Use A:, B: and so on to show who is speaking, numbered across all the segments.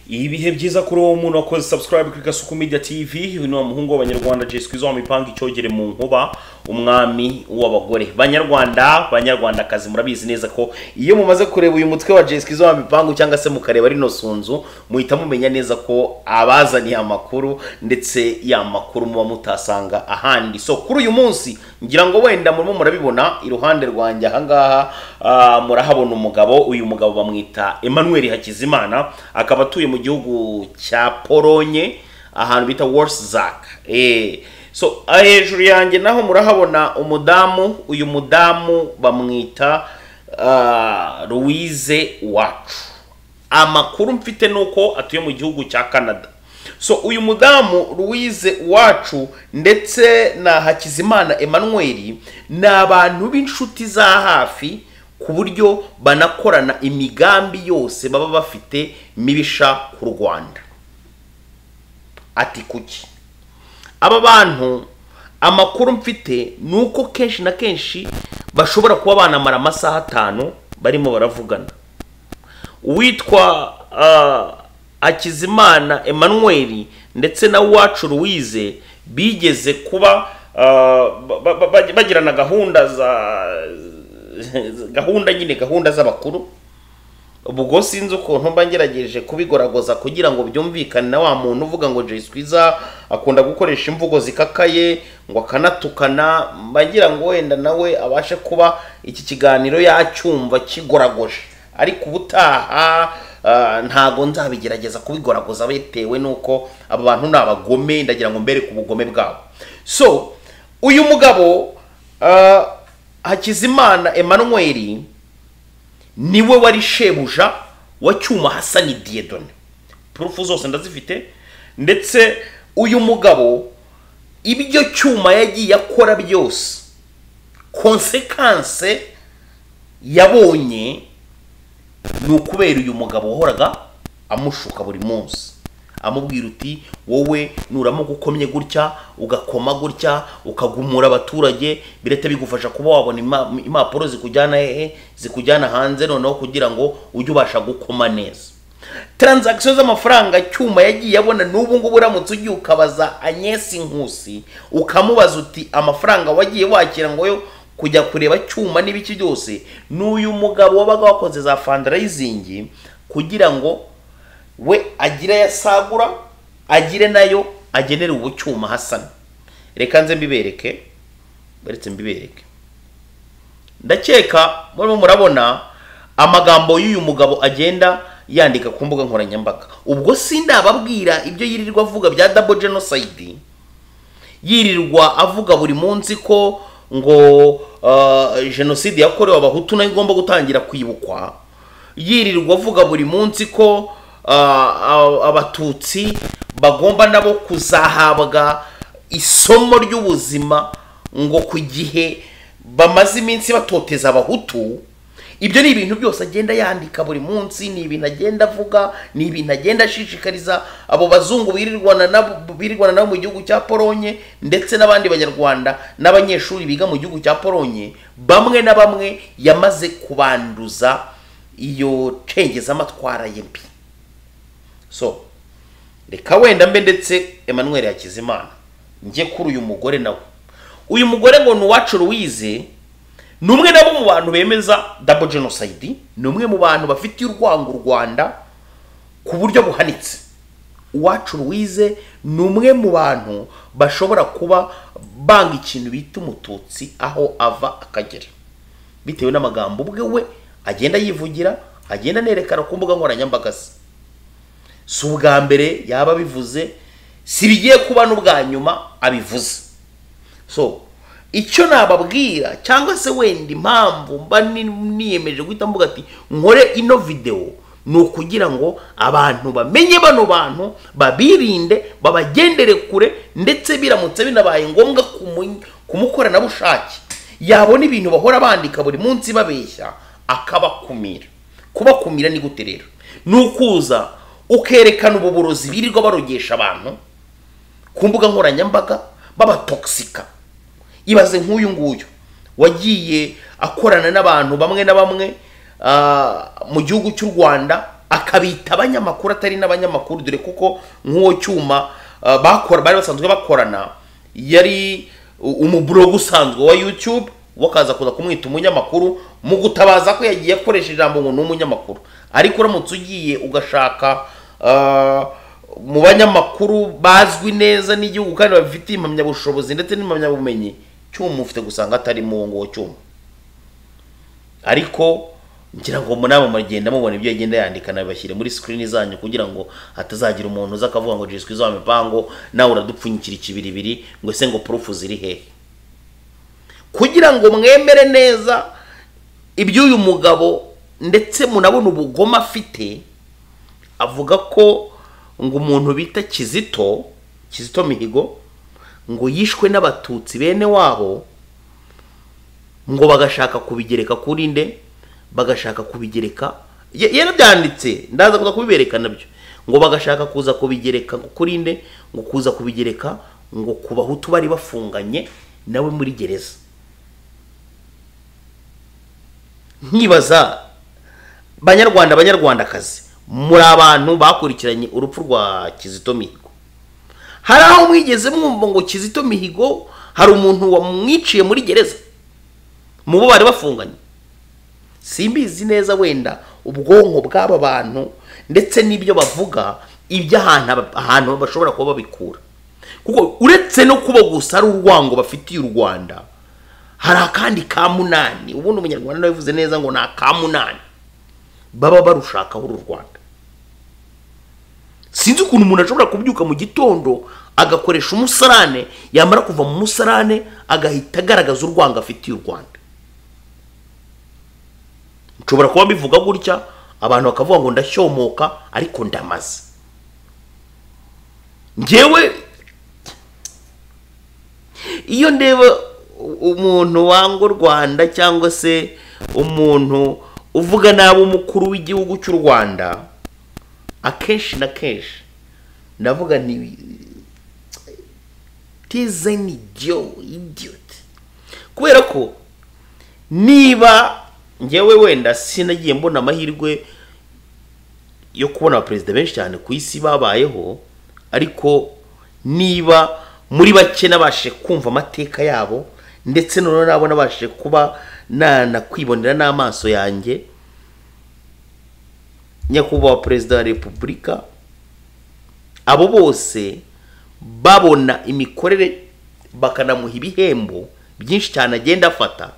A: ibihe byiza kuri uwo muntu wakoze subscribe kuri gasuku media tv uyu ni wa muhungu w'abanyarwanda jay skwiza wamipanga icyogere mu nkuba umwami w'abagore banyarwanda banyarwandakazi murabizi neza ko iyo mumaze kureba uyu mutwe wa jay skwiza wamipangu cyangwa se mukareba rino sunzu muhita mumenya neza ko abazaniye amakuru ndetse ya makuru muba mutasanga ahandi so kuri uyu munsi ngira ngo wenda murimo murabibona iruhande rwanjye ahangaha ah, murahabona umugabo uyu mugabo bamwita emmanuel hakizimana akaba atuye mu gihugu cya polonye ahantu bita worszack eh so ah, hejuru yanjye naho murahabona umudamu uyu mudamu bamwita ah, louise wacu amakuru mfite ni uko atuye mu gihugu cya canada so uyu mudamu louise wacu ndetse na hakizimana emmanuel ni abantu b'inshuti za hafi ku buryo banakorana imigambi yose baba bafite mibisha ku rwanda ati kuki aba bantu amakuru mfite ni uko kenshi na kenshi bashobora kuba banamara amasaha atanu barimo baravugana uwitwa ah, Hakizimana Emmanuel ndetse na Uwacu Louise bigeze kuba ah, ba- ba- ba- bagirana gahunda za gahunda nyine gahunda z'abakuru ubwo sinzi ukuntu mba ngerageje kubigoragoza kugira ngo byumvikane na wa muntu uvuga ngo Jay Squeezer akunda gukoresha imvugo zikakaye ngo akanatukana mba ngira ngo wenda nawe abashe kuba iki kiganiro yacyumva kigoragoje ariko ubutaha ah, ntago nzabigerageza kubigoragoza bitewe n'uko aba bantu ni abagome ndagira ngo mbere ku bugome bwabo so uyu mugabo ah, Hakizimana Emmanuel niwe wari shebuja wa cyuma hasani diyedone purufu zose ndazifite ndetse uyu mugabo ibyo cyuma yagiye akora byose konsekanse yabonye ni ukubera uyu mugabo wahoraga amushuka buri munsi amubwira uti wowe nuramuka ukomye gutya ugakoma gutya ukagumura abaturage birete bigufasha kuba wabona ima- impapuro zikujyana hehe zikujyana hanze noneho kugira ngo ujye ubasha gukoma neza taranzagisiyo z'amafaranga cyuma yagiye abona n'ubu ngubu uramutse ugiye ukabaza anyesi nkusi ukamubaza uti amafaranga wagiye wakira ngo yo kujya kureba cyuma n'ibiki byose n'uyu mugabo wabaga wakoze za fundraising kugira ngo we agire ayo asagura agire nayo agenera ubu cyuma hasana reka nze mbibereke baretse mbibereke ndakeka murimo murabona amagambo y'uyu mugabo agenda yandika ku mbuga nkoranyambaga ubwo sindababwira ibyo yirirwa avuga bya double genocide yirirwa avuga buri munsi ko ngo uh, jenoside yakorewe abahutu nayo igomba gutangira kwibukwa yirirwa avuga buri munsi ko uh, a- abatutsi bagomba nabo kuzahabwa isomo ry'ubuzima ngo ku gihe bamaze iminsi batoteza abahutu ibyo ni ibintu byose agenda yandika buri munsi ni ibintu agenda avuga ni ibintu agenda ashishikariza abo bazungu birirwana nabo birirwana nabo mu gihugu cya polonye ndetse n'abandi banyarwanda n'abanyeshuri biga mu gihugu cya polonye bamwe na bamwe yamaze kubanduza iyo cengezamatwara ye mbi so reka wenda mbe ndetse emmanuel hakizimana njye kuri uyu mugore nawe uyu mugore ngo ni uwacu louise ni umwe nabo mu bantu bemeza double genocide ni umwe mu bantu bafitiye urwango u rwanda ku buryo buhanitse uwacu louise ni umwe mu bantu bashobora kuba banga ikintu bita umututsi aho ava akagera bitewe n'amagambo ubwe we agenda yivugira agenda anerekana ku mbuga nkoranyambaga ze si ubwa mbere yaba abivuze si bigiye kuba n'ubwa nyuma abivuze so icyo nababwira cyangwa se wenda impamvu mba ni- niyemeje guhita mvuga ati nkore ino videwo ni ukugira ngo abantu bamenye bano bantu babirinde babagendere kure ndetse biramutse binabaye ngombwa ku mu- ku mukoranabushake yabona ibintu bahora bandika buri munsi babeshya akabakumira kubakumira ni gute rero ni ukuza ukerekana ububurozi birirwa barogesha abantu ku mbuga nkoranyambaga babatoxika ibaze nk'uyu nguyu wagiye akorana n'abantu bamwe na bamwe ah, mu gihugu cy'u rwanda akabita abanyamakuru atari n'abanyamakuru dore kuko nk'uwo cyuma ah, bakora bari basanzwe bakorana yari u- umuburogo usanzwe wa youtube wakaza kuza kumwita umunyamakuru mu gutabaza ko yagiye akoresha ijambo ngo ni umunyamakuru ariko uramutse ugiye ugashaka ah, mu banyamakuru bazwi neza n'igihugu kandi bafitiye impamyabushobozi ndetse n'impamyabumenyi cyuma ufite gusanga atari mu ngo cyuma ariko ngira ngo namwe mugenda mubona ibyo agenda yandika nabibashyire muri screen zanyu kugira ngo hatazagira umuntu uza akavuga ngo jiswi wa mipango nawe uradupfunyikira ikibiribiri ngo ese ngo purufu ziri hehe kugira ngo mwemere neza iby'uyu mugabo ndetse munabona ubugome afite avuga ko ngo umuntu bita kizito kizito mihigo ngo yishwe n'abatutsi bene wabo ngo bagashaka kubigereka kuri nde bagashaka kubigereka ye- yarabyanditse ndaza kuza kubibereka nabyo ngo bagashaka kuza kubigereka ngo kuri nde ngo kuza kubigereka ngo ku bahutu bari bafunganye nawe muri gereza nkibaza banyarwanda banyarwandakazi muri abantu bakurikiranye urupfu rwa kizito mihigo hari aho mwigeze mwumva ngo kizito mihigo hari umuntu wamwiciye muri gereza mu bo bari bafunganye simbizi neza wenda ubwonko bw'aba bantu ndetse n'ibyo bavuga iby'ahantu aba- ahantu bashobora kuba babikura kuko uretse no kuba gusa ari urwango bafitiye u rwanda hari akandi ka munani ubundi umunyarwanda nawe yavuze neza ngo ni aka munani baba barushakaho uru rwanda sinzi ukuntu umuntu ashobora kubyuka mu gitondo agakoresha umusarane yamara kuva mu musarane agahita agaragaza urwango afitiye u rwanda nshobora kuba mbivuga gutya abantu bakavuga ngo ndashyomoka ariko ndamaze njyewe iyo ndeba u- umuntu wanga u rwanda cyangwa se umuntu uvuga nabi umukuru w'igihugu cy'u rwanda akenshi na kenshi ndavuga nti tizeni idiyo idiyoti kubera ko niba njyewe wenda sinagiye mbona amahirwe yo kubona abaperezida benshi cyane ku isi babayeho ariko niba muri bake nabashe kumva amateka yabo ndetse noneho nabo nabashe kuba nanakwibonera n'amaso yanjye nyakubahwa perezida wa repubulika abo bose babona imikorere bakanamuha ibihembo byinshi cyane agenda afata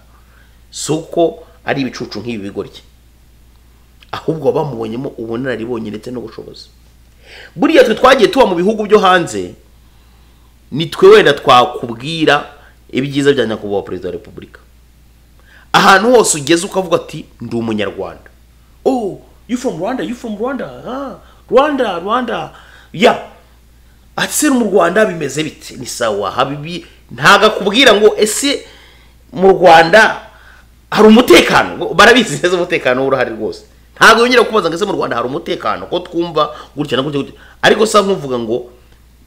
A: si uko ari ibicucu nk'ibi bigoryi ahubwo bamubonyemo ubunararibonye ndetse n'ubushobozi buriya twe twagiye tuba mu bihugu byo hanze ni twe wenda twakubwira ibyiza bya nyakubahwa perezida wa repubulika ahantu hose ugeze ukavuga ati ndi umunyarwanda oh you from rwanda you from rwanda ah, rwanda rwanda ya ati mu rwanda bimeze bite ni sawa habibi ntago akubwira ngo ese mu rwanda hari umutekano ngo barabizi neza umutekano w'uruhare rwose ntabwo yongera kubaza ngo ese mu rwanda hari umutekano ko twumva gutya na gutya gutya ariko sa nkuvuga ngo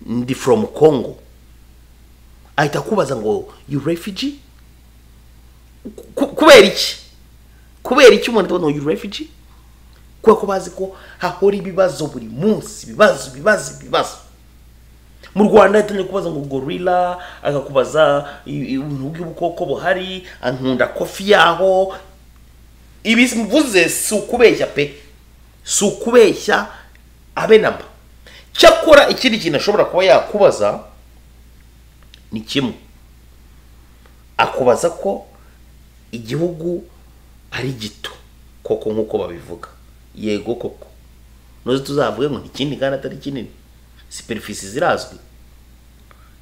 A: ndi from congo ahita akubaza ngo you refugee Ku- kubera iki kubera iki umuntu atabona ngo you refugee kubera ko bazi ko hahora ibibazo buri munsi ibibazo ibibazo ibibazo mu rwanda yatangiye kubaza ngo gorila akakubaza i- i- ubuntu bw'ubukoko buhari ankunda kofi yaho ibi mvuze si ukubeshya pe si ukubeshya abe namba cyakora ikindi kintu ashobora kuba yakubaza ni kimwe akubaza ko igihugu ari gito koko nk'uko babivuga yego koko nuze tuzavuge ngo ni kinini kandi atari kinini siperifisi zirazwi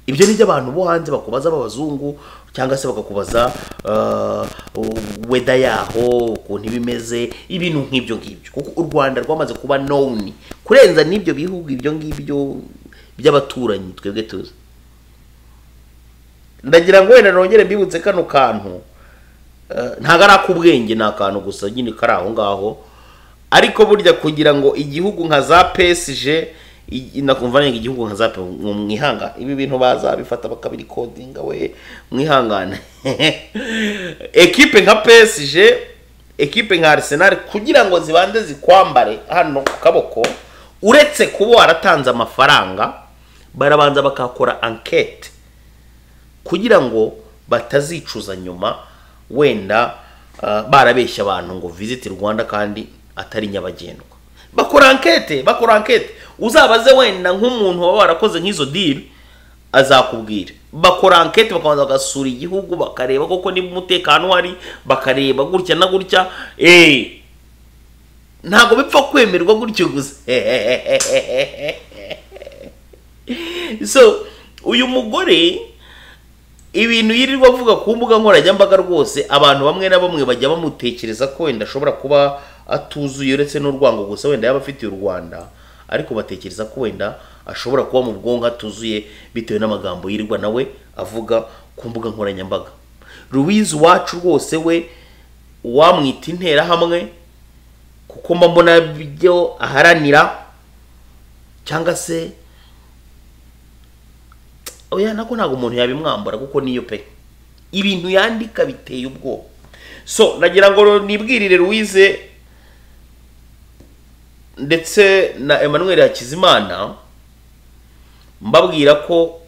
A: ibyo ni abantu bo hanze bakubaza b'abazungu cyangwa se bakakubaza uh, weda yaho ukuntu iba imeze ibintu nk'ibyo ngibyo kuko u rwanda rwamaze kuba nowuni kurenza n'ibyo bihugu ibyo ngibyo by'abaturanyi twebwe tuzi ndagira ngo wenda nongere mbibutse kano kantu Eh, ntabwo ari ak'ubwenge ni akantu gusa nyine kari aho ngaho ariko burya kugira ngo igihugu nka za pesije i- nakumva nanga igihugu nka za pe ngo mwihangane ibi bintu bazabifata bakabirikodinga we mwihangane ekipe nka pesije ekipe nka Arsenal kugira ngo zibanze zikwambare hano ku kaboko uretse kuba waratanze amafaranga barabanza bakakora ankete kugira ngo batazicuza nyuma wenda ah, barabeshya abantu ngo visit rwanda kandi atari nyabagendwa bakora ankete bakora ankete uzabaze wenda nk'umuntu waba warakoze nk'izo diri azakubwira bakora ankete bakabanza bagasura igihugu bakareba koko niba umutekano uhari bakareba gutya na gutya eee ntabwo bipfa kwemerwa gutyo gusa so uyu mugore ibintu yirirwa avuga ku mbuga nkoranyambaga rwose abantu bamwe na bamwe bajya bamutekereza ko wenda ashobora kuba atuzuye uretse n'urwango gusa wenda yaba afitiye u rwanda ariko batekereza ko wenda ashobora kuba mu bwonko atuzuye bitewe n'amagambo yirirwa nawe avuga ku mbuga nkoranyambaga louise wacu rwose we wamwita interahamwe kuko mba mbona ibyo aharanira cyangwa se oya nako ntabwo umuntu yabimwambura kuko niyo pe ibintu yandika biteye ubwoba so nagira ngo nibwirire Louise ndetse na Emmanuel Hakizimana mbabwira ko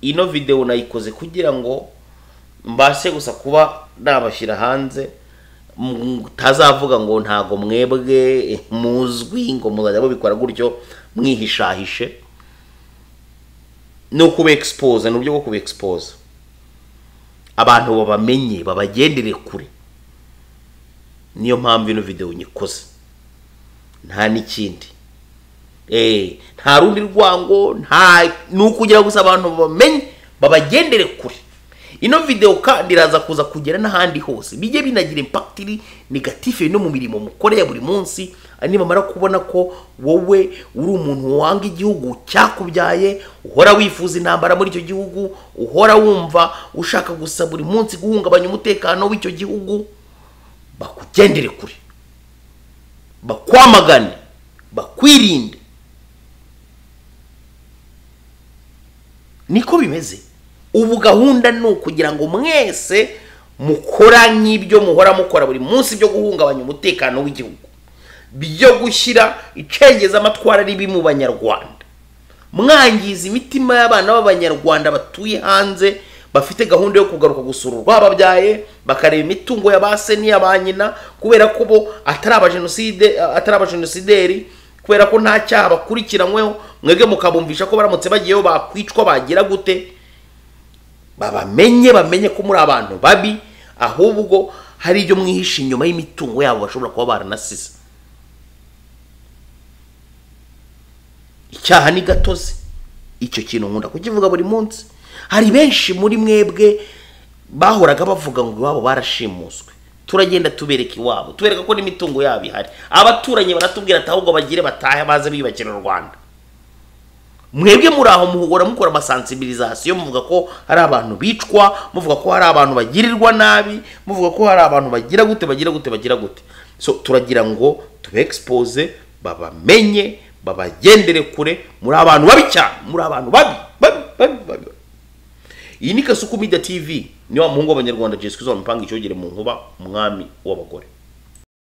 A: ino videwo nayikoze kugira ngo mbashe gusa kuba nabashyira hanze mutazavuga ngo ntago mwebwe muzwi ngo muzajya mubikora gutyo mwihishahishe ni ukubekispose ni uburyo bwo kubekispose abantu babamenye babagendere kure niyo mpamvu ino videwo nyikoze nta n'ikindi Eh, nta rundi rwango nta ni ukugira gusa abantu bamenye babagendere kure ino videwo kandi iraza kuza kugera n'ahandi hose bijye binagira impakitiri negatifu no mu mirimo mukore ya buri munsi nibamara kubona ko wowe uri umuntu wanga igihugu cyakubyaye uhora wifuza intambara muri icyo gihugu uhora wumva ushaka gusa buri munsi guhungabanya umutekano w'icyo gihugu bakugendere kure bakwamagane bakwirinde niko bimeze ubu gahunda ni ukugira ngo mwese mukora nk'ibyo muhora mukora buri munsi byo guhungabanya umutekano w'igihugu byo gushyira icengeza amatwara ribi mu banyarwanda mwangiza imitima y'abana b'abanyarwanda batuye hanze bafite gahunda yo kugaruka gusura urwababyaye bakareba imitungo ya ba se n'iya ba nyina kubera ko bo atari abajenoside atari abajenosideri kubera ko nta cyaha bakurikiranyweho mwebwe mukabumvisha ko baramutse bagiyeho bakwicwa bagira gute babamenye bamenye ko muri abantu babi ahubwo hari ibyo mwihishe inyuma y'imitungo yabo bashobora kuba baranasize icyaha ni gatozi icyo kintu nkunda kukivuga buri munsi hari benshi muri mwebwe bahoraga bavuga ngo iwabo barashimuswe turagenda tubereka iwabo tubereka ko n'imitungo yabo ihari abaturanyi baratubwira ati ahubwo bagire batahe baze biyubakira u rwanda mwebwe muri aho muhora mukora amasansibirizasiyo muvuga ko hari abantu bicwa muvuga ko hari abantu bagirirwa nabi muvuga ko hari abantu bagira gute bagira gute bagira gute so turagira ngo tubekispose babamenye babagendere kure muri abantu babi cyane muri abantu babi babi babi babi iyi ni kasuku media tv ni wa muhungu w'abanyarwanda jesukizo wamupanga icyogere mu nkuba umwami w'abagore